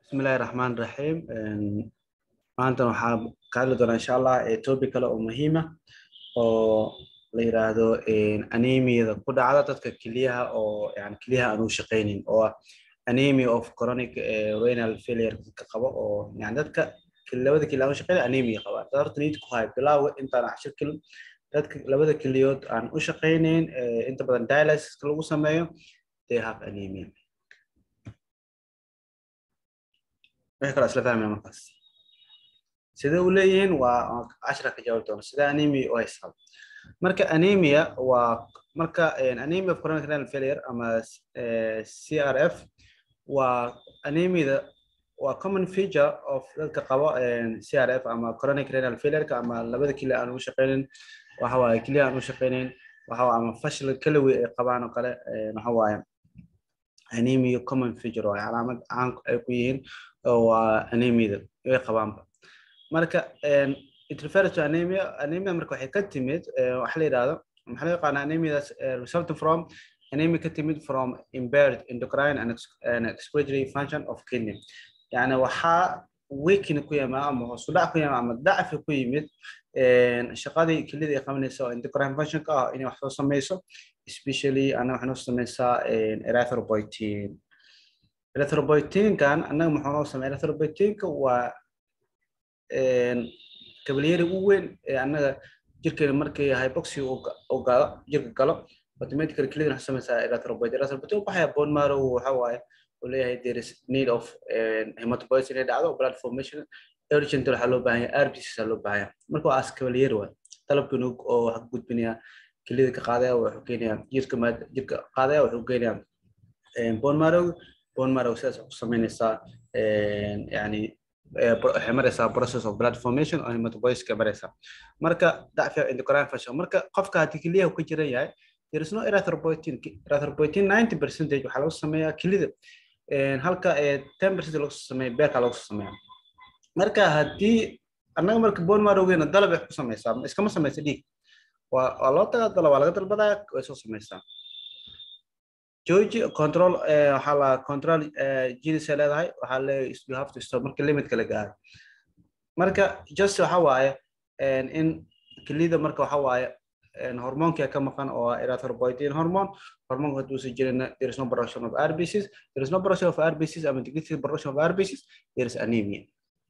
bismillahi raxmaan raxiim maantan waxaa ka hadli doonaa insha allah topic kale oo muhiima oo la yiraahdo anemiyada ku dhacda dadka keliyaha oo yani keliyaha aan u shaqaynin oo ah anemia of chronic renal failure dadka qabo oo yani dadka labada keliya aan u shaqaynin anemia qaba dad horta need ku hay bilaawa intaan cashir kelin dadka labada keliyood aan u shaqaynin inta badan dialysiska lagu sameeyo they have anemia wixii kale isla fahmaya markaas sidee u leeyihiin waa cashira ka jawaabi doona sida anemia u haysaa marka anemia waa marka anemia of chronic renal failure ama crf waa anemiada waa common feature of dadka qabo crf ama chronic renal failureka ama labada keliya aan u shaqaynin waxa waaye keliya aan u shaqaynin waxa waaye ama fashil kalawi ay qabaan oo kale waxa waaye anemia common feature waa calaamad caan ay ku yihiin waa anemiyada way qabaanba marka it refers to anemia anemia marka waxay ka timid waxa la yidhahdo maxaa loo yaqaana anemiadaas resulting from anemia ka timid from impaired endocrine and, and excretory function of kidney yani waxaa weakin ku yima ama hoos u dhac ku yima ama dacfi ku yimid shaqadii kelida ay qabanaysa oo endocrine functionka ah inay wax soo sameyso especially ana waxay noo sameysaa erythropoietin erythropoietinkan annaga muxuu noo sameeya erythropoietinka waa kabalyeri u weyn ee annaga jirkeena markii hypoxia uu galo jirka galo automatically kelida waxay sameysaa erythropoietin erythropoietin waxaya bone marrow waxa waaye uu leeyahay there is need of hematopoiesis inay dhacdo blood formation urgent waxaa loo baahan yahay rbcs loo baahan yahay marka waa as kabalyeri waay talabkan oo waxa ka gudbinaya kelida ka qaadaya wuxuu keenaya jirka jirka qaadaya wuxuu keenaya bone marrow bone marrow sidaas ku sameynaysaa yani waxay maraysaa process of blood formation oo hematopoieska maraysaa marka dacfiga endocrine function marka qofka haddii keliyaha ka jiran yahay there is no erythropoietin erythropoietin 90 percentage waxaa lagu sameeyaa kelida halka ten percent lagu sameeya beerka lagu sameeya marka haddii annaga marka bone marrowgeena dalab ay ku sameysaa iskama sameysa dhiig waa loo tagaa dalab waa laga dalbadaa way soo sameysaa georgi control waxaa la control genes ay leedahay waxaa leeyahay you have to stop marka limitka la gaaro marka just waxa waaye in kelida marka waxa waaye hormoonka ka maqan oo erythropoietin hormone hormoonka haduusan jirin there is no production of rbcs there is no production of rbcs ama decreased production of rbcs there is anemia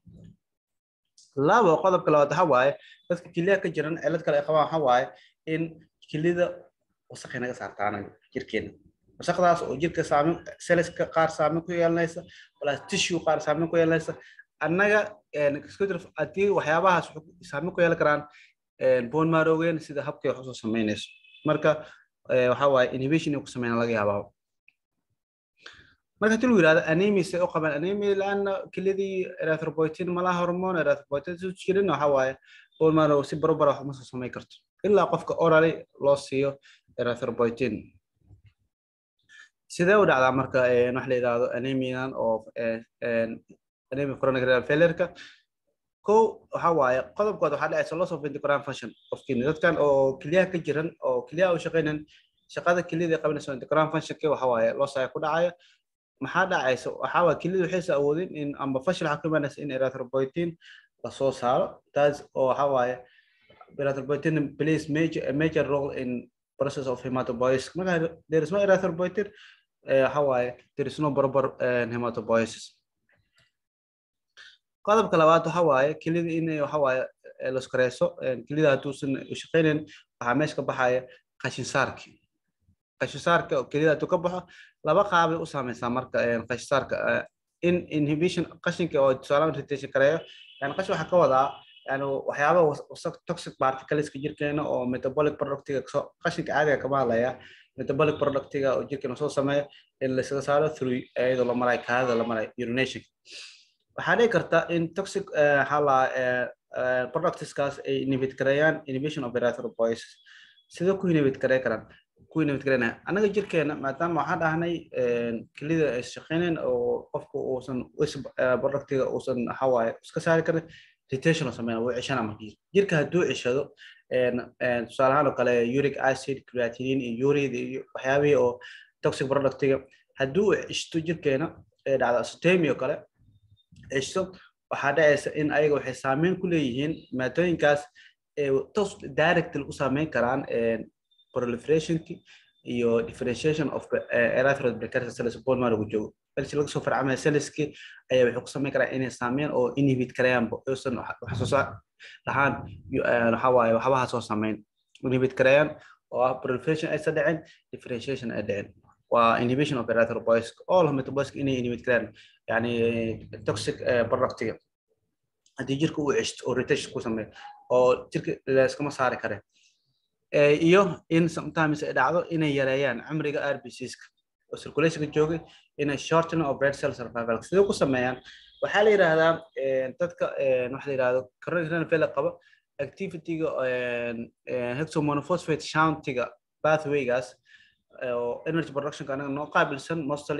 labo qodobka labaad waxa waaye dadka keliyaha ka jiran cilad kale ay qabaan waxa waaye in kelida wasaqay naga saartaan jirkeena wasaqdaas oo jirka saameyn selleska qaar saameyn ku yeelanaysa plus tissue qaar saameyn ku yeelanaysa annaga haddii waxyaabahaas saameyn ku yeelan karaan bone marrowgen sida habkay wax usoo sameynayso marka waxa waaye inhibition ay ku sameynaa laga yaabaa marka hadii lagu yidhahdo anemia say u qabaan anemia laana kelidii erythropoietin malaha hormone erythropoietin su jirin waxa waaye bone marrow si barobara wax uma soo sameyn karto ilaa qofka orally loo siiyo erythropoietin sidee u dhacdaa marka wax la yidhaahdo anemian oo anemia chronic renal failureka ko waxa waaye qodobkood waxaa dhacaysa loss of endocrine function of kidney dadkan oo kelyaha ka jiran oo kelyaha u shaqaynan shaqada keliyada ay qabanayso endocrine functionka waxa waaye loss ayaa ku dhacaya maxaa dhacaysa waxa waaye keliyada waxaysa awoodin in amba fashil waxaa ku imaanaysa in erythropoietin lasoo saaro taas oo waxa waaye erythropoietin plays major a major role in process of hematopoiesis marka there is no erythropoietin waxa waaye there is no proper hematopoiesis qodobka labaad waxa waaye kelida in waxa waaye laskareyso kelida hadduusan shaqaynayn waxaa meesha ka baxaya qashinsaarki qashinsaarka kelida hadduu ka baxo laba qaabay u saameysaa marka qashinsaarka in inhibition qashinka oo tusaalahan retention kareeyo yani qashin waxaa ka wadaa yani waxyaaba wasaq toxic particleska jirkeena oo metabolic productiga qashinka caadiga kama hadlaya metabolic productiga oo jirkeena soo sameeya in laysaga saaro through iyadoo la marayo kaadada la marayo urination waxaa dhici karta in toxic hala productskaas ay inhibit gareeyaan inhibition of erythropoiesis sidee ku inhibit garey karaan ku inhibit gareynaya annaga jirkeena maadaama waxaan dhahnay kelida ay shaqeynayn oo qofku uusan productiga uusan waxawaaye iska saari karin retention oo sameynaa wuu ceshana markii jirka hadduu ceshado tusaale ahaan oo kale uric acid creatinine iyo urid iyo waxyaabihii oo toxic productiga hadduu ceshto jirkeena ee dhacda asotemi oo kale ceshto waxaa dhacaysa in ayaga waxay saameyn ku leeyihiin maadooyinkaas tos directly u saameyn karaan proliferationki iyo differentiation of erythroid precursor cells bone marrow joogo balse laga soo farcamaya celleski ayaa waxay ku samayn karaan inay saameyn oo inhibit karayaan uusan wax soo saar lahaan waxa waaye waxbaha soo saameyn inhibit karayaan oo ah proliferation aysan dhicin differentiation ay dhicin waa inhibition of erythropoiesis all metabolic inay inhibit karayaan yani toxic productiga haddii jirka uu ceshto oo rotation ku sameeyo oo jirka layskama saari kare iyo in sometimes ay dhacdo inay yareeyaan cimriga rbcska oo circulationka joogay inay shorten of red cell survival sidee ku sameeyaan waxaa la yidhaahdaa dadka waxa la yidhahdo coronary renal failure qaba activityga hexomonophosphate shantiga pathwaygaas oo energy productionka anaga noo qaabilsan mostly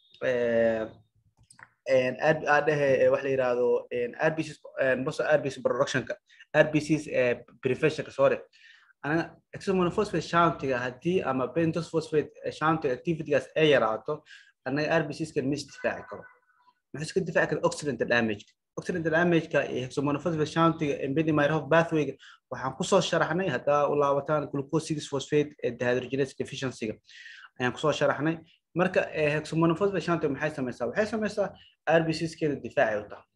adhehe waxa la yidhahdo rbcs mosto rbc productionka rbcs preventionka sorry anaga hexomonophosphate shantiga haddii ama bentos phosphate shantiga activitygaas ay yaraato anaga rbcskan ma isdifaaci karo maxay iska difaaci kara oxidant damage oxidant damageka iyo hexomonophosphate shantiga embedimyrhof pathwayga waxaan kusoo sharaxnay haddaa u laabataan glucose six phosphate dehydrogenase deficiencyga ayaan kusoo sharaxnay marka hexomonophosphate shantiga maxay samaysaa waxay samaysaa rbcskeeda difaacay u tahay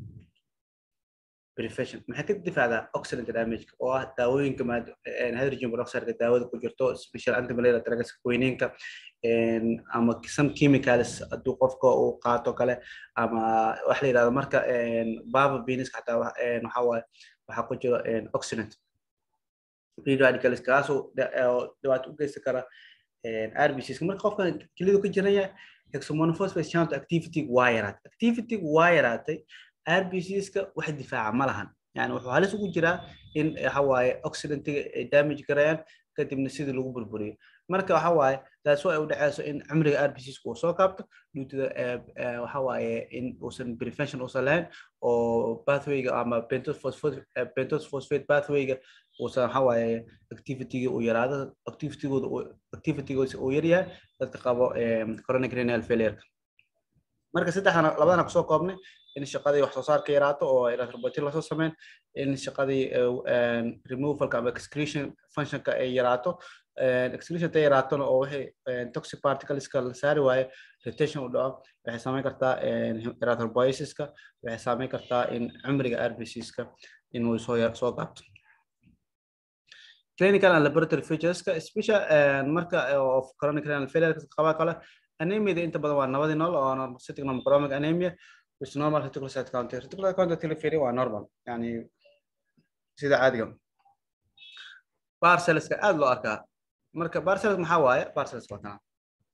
prevention maxay ka difaacdaa oxidant damage oo ah daawooyinka hydrogen peroxide daawada ku jirto special antimalaria drugs quinine-ka ama some chemicals hadduu qofka uu qaato kale ama waxa la yidhahdo marka baba beniska xataa waxa waaye waxaa ku jiro oxidant free radicals kaasoo dhibaato u geysan kara rbcs marka qofka kelidu ka jiran yahay hexomonophosphate shunt activity waa yaraatay activity waa yaraatay rbcska wax difaaca ma lahan yani wuxuu halis ugu jiraa in waxa waaye oxidantiga ay damage garayaan kadibna sidii lagu burburiyo marka waxa waaye taas ay u dhaceyso in cimriga rbcska uu soo kaabto duutida waxa waaye in uusan prevention uusan lahayn oo pathwayga ama bentos phosphate pathwayga uusan waxa waaye activityga uu yaraado activitygooda activitygooda uu yaryahay dadka qabo chronic renal failure marka saddexdana labadana kusoo koobnay in shaqadii wax soo saarka yaraato oo erythropoietin lasoo sameyn in shaqadii removalka ama excretion functionka ay yaraato excretion ta yaraatona oo wixii toxic particleska la saari waayo retention u dhaco waxay saameyn kartaa erythropoiesiska waxay saameyn kartaa in cimriga rbcska inuu soo soo gaabto clinical and laboratory featureska special marka of chronic renal failure qaba kale anemia inta badan waa nabadii nool oo normocytic normocromic anemia with normal reticulocyte count reticulocyte count tila fiiri waa normal yani sida caadiga parcelska aad loo arkaa marka parcels maxaa waaye parcels waa kana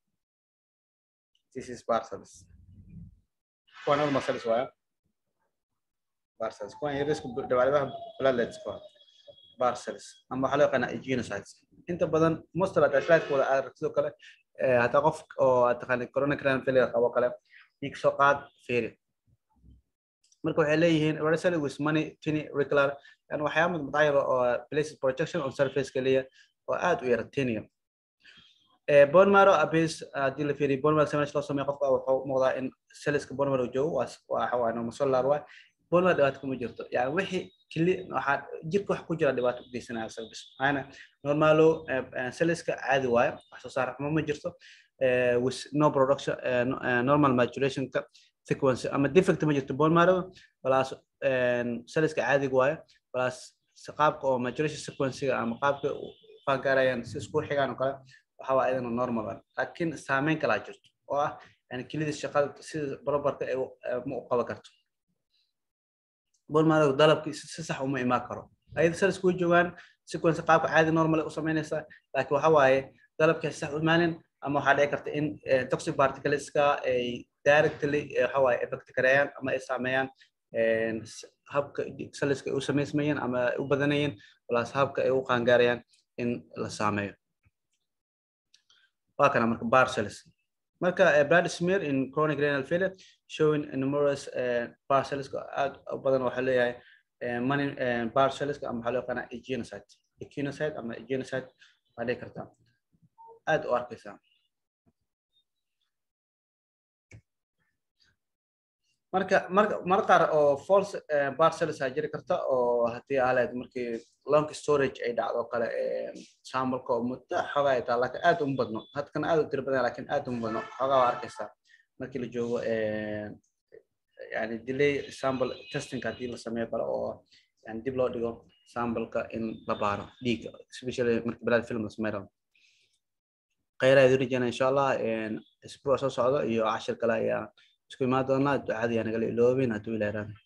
this is parcels kuwa normal cells waaye parcels kuwan yarisku dhawaalibaha platelets kuwa parcels ama waxaa loo yaqaanaa genocytes inta badan most of the slide-kooda aad sidoo kale hataa qof oo aad taqaanay chronic renal failure qabo kale dhiig soo qaad fiiri marka waxay leeyihiin vertically with money tiny regular yani waxyaaba mutacayir oo places projection on surface kaliya oo aad u yara tiniya bone marrow abase haddii la fiiriyo bone marrow samage loo sameeyo qofka wuxuu muuqdaa in celleska bone marrow joogo waa waxa waa normosolar waay bone marrow dhibaato kuma jirto yani wixii kili waxaa jirka wax ku jira dhibaato u geysanaya service maxaana normalo celleska caadi waayo wax soo saar xumo ma jirto with no production normal maturationka sequence ama defect ma jirto bone marrow plus celleska caadiga waayo plus qaabka oo maturation sequencega ama qaabka faangaarayaan si isku xigaan oo kale waxa waa iyadana normal ah laakiin saameyn kalaa jirto oo ah yani kelida shaqada sida barobarka ay ma u qaban karto bone marrow dalabki si sax uma imaan karo ayada celleska way joogaan sequence qaabka caadi normal u samaynaysaa laakiin waxa waaye dalabkii sax u imaanin ama waxaa dhici karta in toxic particleska ay directly waxa waaye effect gareeyaan ama ay saameeyaan habka celleska ay u samaysmayeen ama ay u badanayeen plus habka ay u qaangaarayaan in la saameeyo waa kana marka bar cells marka blood smear in chronic renal failure showing numerous bar cells aad u badan waxaa leeyahay money bar cells ama waxaa loo yaqaanaa echinocyte echinocyte ama echinocyte waa dhici kartaa aad u arkaysaa marka marka mar qaar oo false parcels aa jiri karta oo haddii aaleed markii long storage ay dhacdo kale sampleka oo muddo xoogaa ay tahay laakiin aad uma badno hadkan aad u tiro badan laakiin aad uma badno xoogaa waa arkaysaa markii la joogo yani delay sample testing haddii la sameeyo kale oo yani dib loo dhigo sampleka in la baaro dhiigga especially markii balaad film la sameeyo khayraa idin rajeyna insha allah isbuuc soo socdo iyo cashir kale ayaa isku imaan doonaa ducada yaa nagala iloobin hadduu ilaaran